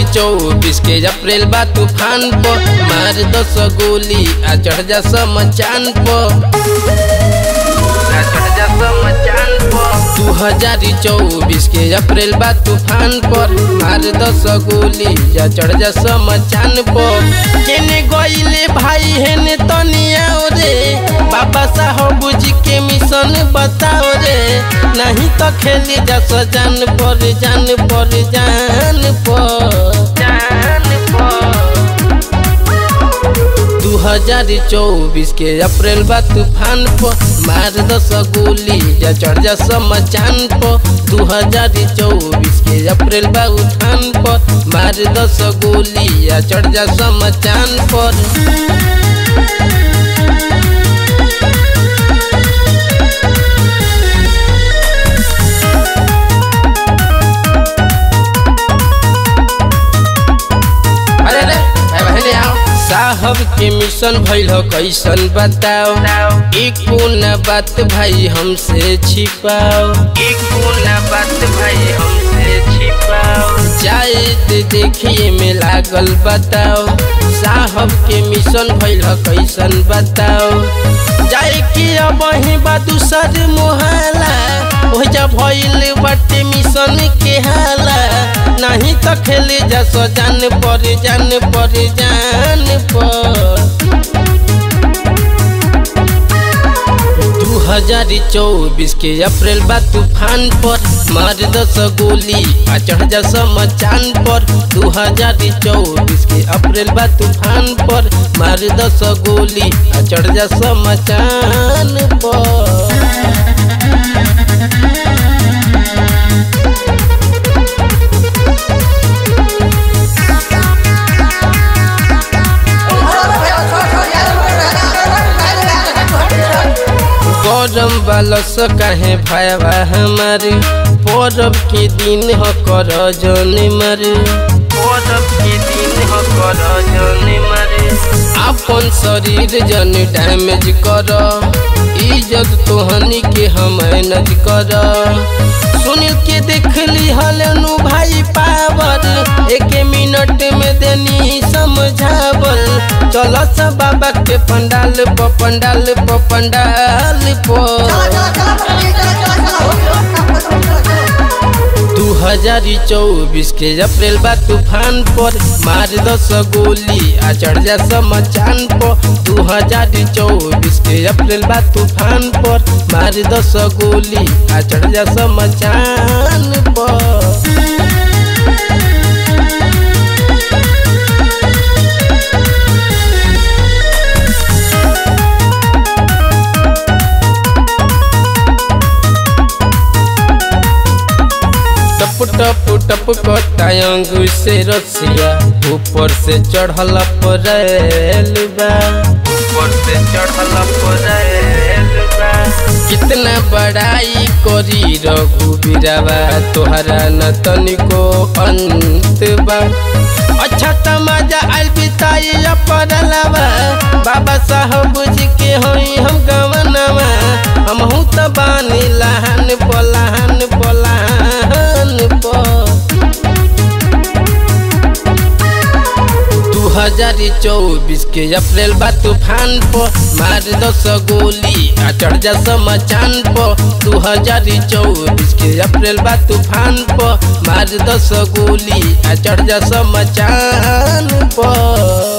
चौबीस के अप्रैल बा तूफान पो मार दस गोली आ चढ़ जा समचान पो आ चढ़ जा समचान पो दू हजार चौबीस के अप्रैल बा तूफान पर मार दस गोली या चढ़ जा समचान पो केने गईले भाई हेने तनिया रे बाबा साहब जी के मिशन बताओ रे नहीं तो खेली जा जान पर जान पर जान पर जान पर दू हजार चौबीस के अप्रैल बा तूफान पर मार दस गोली या चढ़ जा समचान पर दू हजार चौबीस के अप्रैल बा उठान पर मार दस गोली या चढ़ जा समचान पर अरे रे भाई बहने आओ साहब के मिशन भइल हो कैसन बताओ एक न बात भाई हमसे छिपाओ एक न बात भाई हमसे छिपाओ शायद देखिए में लागल बताओ साहब के मिशन भइल हो कैसन बताओ जाए कि अब ही बा दूसर मोहला हो जा भइल बाटे मिशन के हाला नहीं तो खेले जा सो जान पर जान पर जान पर दू हजार चौबीस के अप्रैल बा तूफान पर मार दस गोली आ चढ़ जा समचान पर दू हजार चौबीस के अप्रैल बा तूफान पर मार दस गोली आ चढ़ जा समचान पर गरम बालस काहे भाईवा हमारे परब के दिन हो कर जन मारे परब के दिन हो कर जन मारे अपन शरीर जन डैमेज कर इज्जत तोहनी के हम मैनेज कर सुनील के देख ली हलनु भाई पावर एक मिनट में देनी समझावल चल सब बाबा के पंडाल प पंडाल प पंडाल प दू हजार चौबीस के अप्रैल बा तूफान पर मार दस गोली आ चढ़ जा समचान पर दू हजार चौबीस के अप्रैल बा तूफान पर मार दस गोली आ चढ़ जा समचान पर टप टप टप कटायंग से रसिया ऊपर से चढ़ल परेल बा ऊपर से चढ़ल परेल बा कितना बड़ाई करी रघु बिरावा तोहरा न तनिको अंत बा अच्छा तमाजा आइल बिताई पड़लवा बाबा साहब जी के होई हम गवनवा हमहू त बानी लहन पलहन पलहन दू हजार चौबीस के अप्रैल बा तूफान पर मार दस गोली आ चढ़ जा समचान पर दू हजार चौबीस के अप्रैल बा तूफान पर मार दस गोली आ चढ़ जा समचान पर